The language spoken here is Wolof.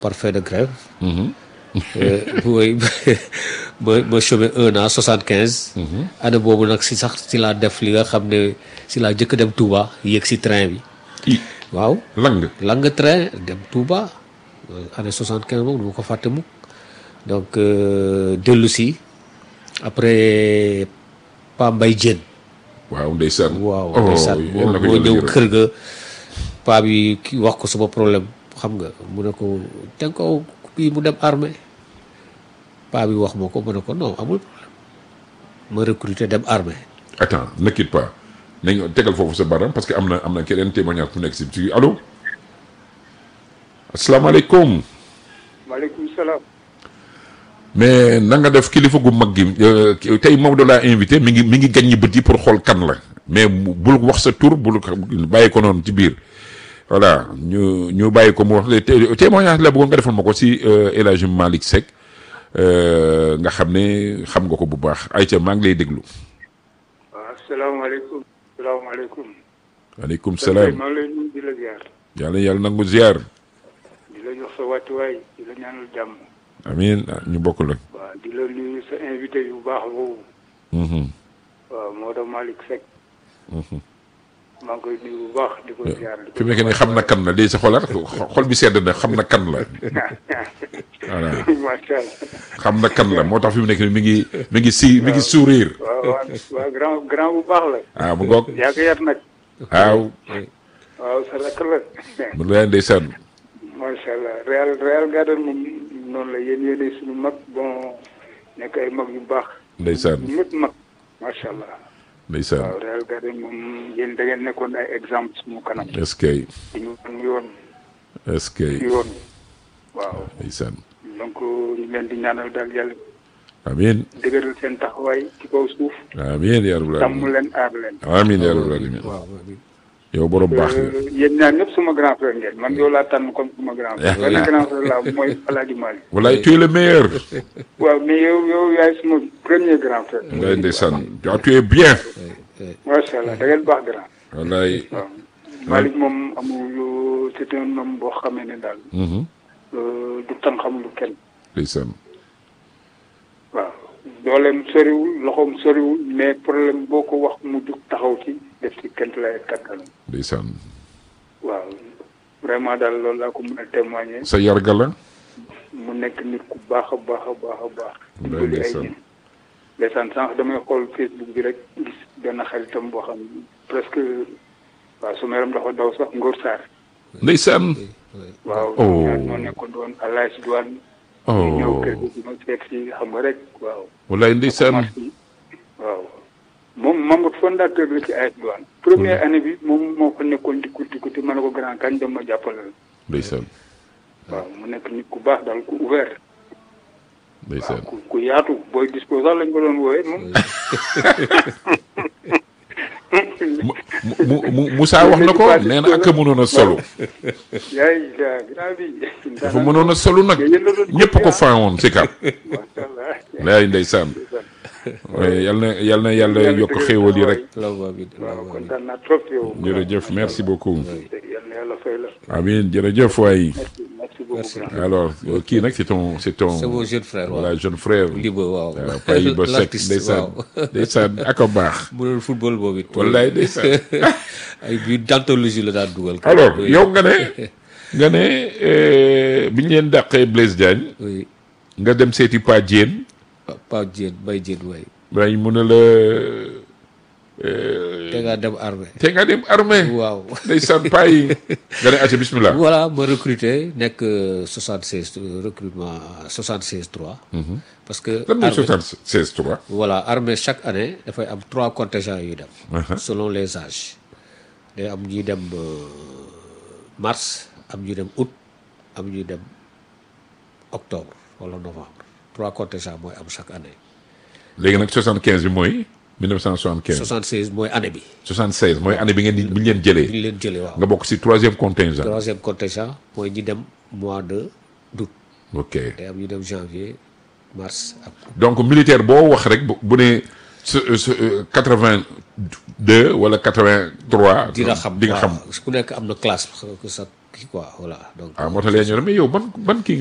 par fait de grève. booy ba ba chômé un an soixante quinze. année boobu nag si sax si laa def li nga xam ne si laa jëkk dem Touba yéeg si train bi. i waaw lang lang train dem Touba année soixante quinze moom du ma ko fàtte mukk donc dellu si après Pa Mbay Jéen waaw ndeysaan waaw oh ndeysaan yal moo na ko moo yàlla ñëw yërëm. kër ga paa bi ki wax ko sama problème xam nga mu ne ko te ko kii mu dem armée paa bi wax ma ko mu ne ko non amul problème ma recruter dem armée attends ne quitte pas nañu tegal foofu sa baram parce que am na am na keneen témoignage bu nekk si ci allo asalaamaaleykum maaleykum salaam. mais na nga def kilifa gu mag gi euh, tey Maodo laa invité mi ngi mi ngi gaññi bët yi pour xool kan la mais bu- bul wax sa tur bul ko bàyyi ko noonu ci biir voilà ñu ñu bàyyi ko mu wax le té- témoignage la bëggoon nga defal ma ko si euh, El Hadj Malick Seck euh, nga xam ne xam nga ko bu baax ayca maa ngi lay déglu. waaw asalaamaaleykum. asalaamaaleykum. waaleykum Sëñ salaam maa ngi lay nuyu di la ziar. yàlla yàlla nangu ziar di la jox sa wàccuwaay di la ñaanal jàmm. amiin ah, ñu bokk la. waaw di la nuyu sa invité yu baax boobu. Mhm, waaw Maodo Malick Seck. mhm. maa ngi koy nuyu bu baax di ko ziar. di ko fi mu nekk nii xam na kan la léegi sa xolaat xol bi sedd na xam na kan la voilà macha allah. xam na kan la moo tax fi mu nekk nii mi ngi mi ngi si mi ngi sourire waaw waaw waaw grand grand bu baax la. ah mu ngoog yaa ko yar nag. waaw waaw sa rakk la. mu lay ndeysaan macha allah Real Real Garden moom noonu la yéen yéenay suñu mag bon nekk ay mag yu baax. ndeysaan ñëpp mag macha allah. ndeysaan waaw Real Garden moom yéen da ngeen nekkoon ay exemple suñu kanam. est-ce que di ñu wan yoon est-ce que yoon waaw ndeysaan donc ñu leen di ñaanal daal yàlla amiin dëgëral seen taxawaay ci kaw suuf amiin yaa rabbal sàmm aalamiin leen aar leen. amiin yaa rabbal aalamiin waaw yow borom baax nga Euh, yéen ñaar ñëpp suma grand frère ngeen man yow laa tànn comme suma grand frère. benn grand frère laa mooy Alaaji Malick. wallaay tu es le meilleur waaw mais yow yow yaay suma premier grand frère. wallaay ndeysaan ah, tu es bien macha allah da ngeen baax grand. wallaay waaw Malick moom amul c'est un homme boo xamee ne daal. mhm, euh, du tan xam lu kenn. ndeysaan waaw dooleem soriwul loxoom soriwul mais problème boo ko wax mu jug taxaw ci def ci kent lay kattanam ndeysaan waaw vraiment daal loolu laa ko mën a témoigner sa yarga la mu nekk nit ku baax a baax a baax a baax Wallaay dimbali ay ndeysaan. nit ndeysaan sànq damay xool Facebook bi rek gis benn xaritam boo xam ne presque waaw su meram dafa daw sax Ngor Sarr ndeysaan waaw Oh. ñaar ñoo nekkoon doon àlaj douane ñëw oh kër gi di ma seet si xam nga rek waaw wallaay ndeysaan waaw moom membre fondateur la ci AS Douane première année bi moom moo ko nekkoon di kuti kuti ma ne ko grand kañ dem ma jàppale la ndeysaan waaw mu nekk nit ku baax daal ku ouvert waaw ndeysaan ku ku yaatu booy dispo sax lañ ko doon woowee moom mu mu mu Moussa wax na ko nee na ak a mënoon a solu yaay yaa grand bi dafa mënoon a solu nag ñëpp ko faawoon si kap macha allah laay ndeysaan waaye yal na yal na yàlla yokk xéewal yi rek waaw bi waaw kontaan naa trop yow jërëjëf merci beaucoup yal na yàlla fay la amiin jërëjëf waay merci merci beaucoup Merci. grand alors kii nag c'est ton c'est ton c'est mon jeune frère waaw voilà jeune frère Liba waaw waaw Payi ba Seck l'artiste ndeysaan waaw ndeysaan ak a baax mu doon football boobu it wallaay ndeysaan ay bi d'anthologie la daan dugal alors yow nga ne nga ne euh, bi ñu leen dàqee Blaise Diagne oui nga dem seeti Pa Diène Pa Diène Bay Diène waay waaye mu ne la te ngaa dem armée te nga dem armée waaw ndeysaan paa yi nga ne acca bismillah voilà ma recruté nekk 76 euh, recrutement 76 3 parce que lan mooy armée- soixante seize trois voilà armée chaque année dafay am trois contingents yuy dem Uh-huh. selon les âges day am ñuy dem euh, mars am ñuy dem août am ñuy dem octobre wala novembre trois contingents mooy am chaque année léegi nag soixante quinze bi mooy mille neuf cent soixante quinze 76 mooy année bi soixante seize mooy année bi ngeen di bi ñu leen bi jëlee ñu leen jëlee waaw nga bokk si troisième contingent troisième contingent mooy ñi dem mois de d'août ok day am ñu dem janvier mars ak août. donc militaire boo wax rek bu bu ne quatre vingt deux wala quatre vingt trois dina xam di nga xam waaw ku nekk am na classe que sa kii quoi voilà donc ah moo tax lee ñu ne mais yow ban ban kii